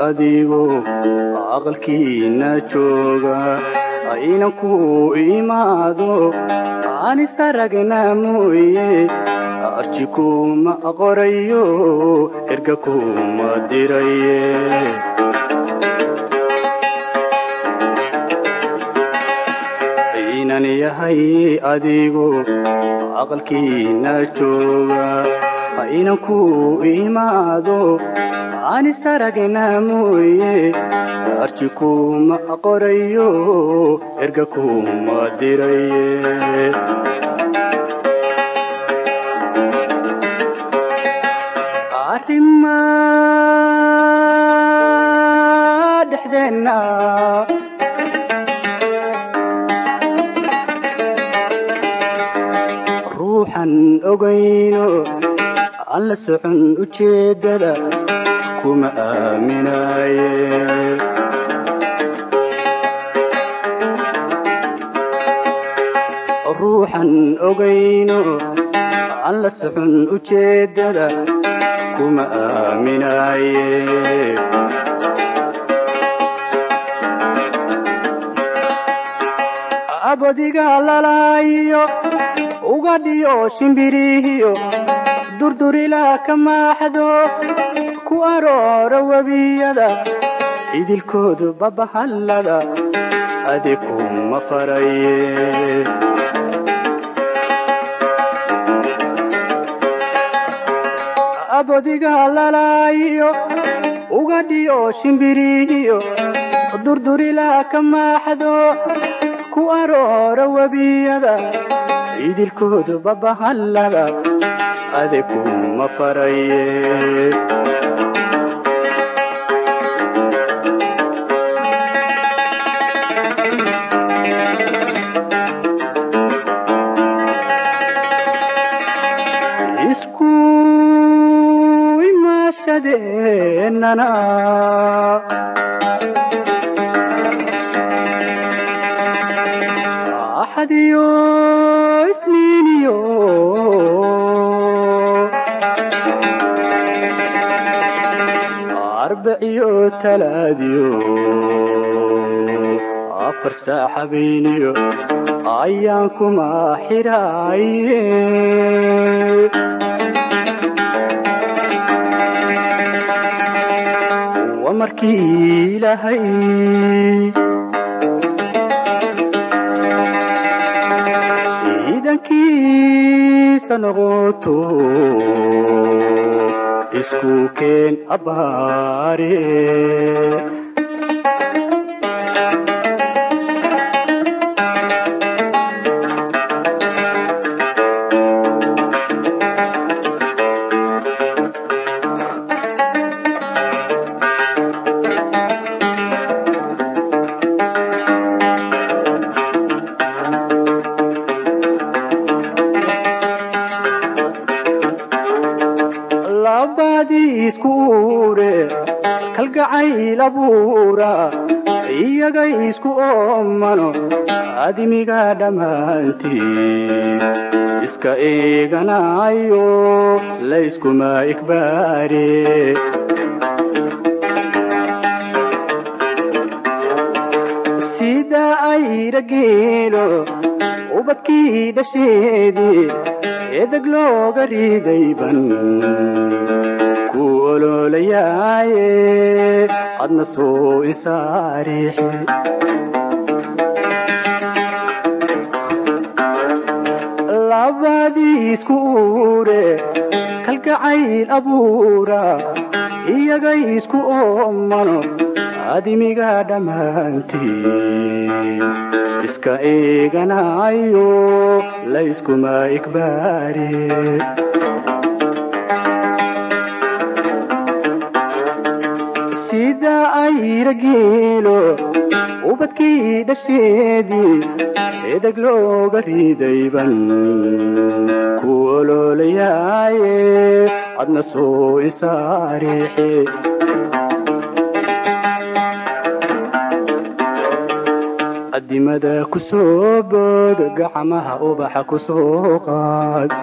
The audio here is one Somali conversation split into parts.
adigo aqalkiina jooga aynan ku imaado anisaragna mooye arji kuma qorayo erga kuma diraye aynan yahay adigo aqalkiina jooga aynan ku imaado anisaragna mooye arji kuma qorayo erga kuma diraye arrima dhexdeenna ruuxan ogayno aan la socon ujeeddada kuma aaminaye ruuxan ogayno aan la socon ujeeddada kuma aaminaye abadiga lalaayo ugadhiyo shimbirihiyo durdurila ka maaxdo ku aroora webiyada idilkoodu babahallada adi kuma faraye abadiga lalaayo ugadhiyo shimbirihiyo durdurila ka maaxdo ku aroora webiyada idilkoodu babahallada adi kuma faraye isku imaashadeenana axadiyo isniiniyo arbaciyo talaadiyo afar saaxabayniyo ayaan kuma xiraaye waa markii ilaahay ciidankiisa noqoto isku keen abbaare labadii isku uure kalgacayl abuura iyagay isku oomano adimiga dhammaantii iska eeganayo layskuma ikbaare sida ayra geelo ubadkii dhasheedii edeg looga riidayban ku oloolayaaye adna soo insaariixi labadii isku uure kalgacayl abuura iyagay isku oomano adimiga dhammaantii iska eeganayo layskuma ikbaare sida ayra geelo ubadkii dhasheedii edeg looga riidayban ku oloolayaaye adna soo insaariixi adimada ku soo bood gacmaha ubaxa ku soo qaad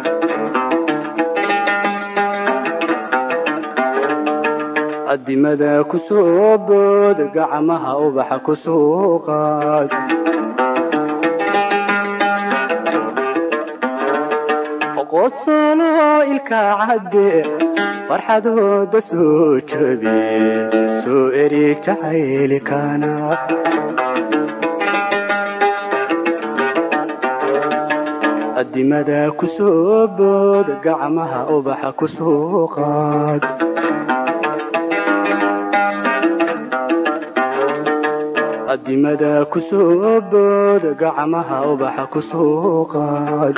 addimada ku soo bood gacmaha ubaxa ku soo qaad qosolo ilka cadde farxadooda soo jabi soo eri jacaylkana addimada ku soo bood gacmaha ubaxa ku soo qaad addimada ku soo bood gacmaha ubaxa ku soo qaad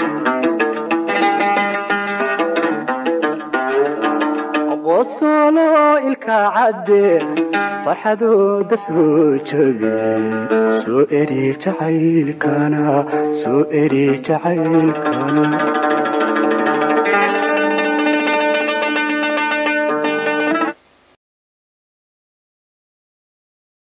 qosolo ilka cadde farxadooda soo jabi soo eri jacaylkana soo eri jacaylkana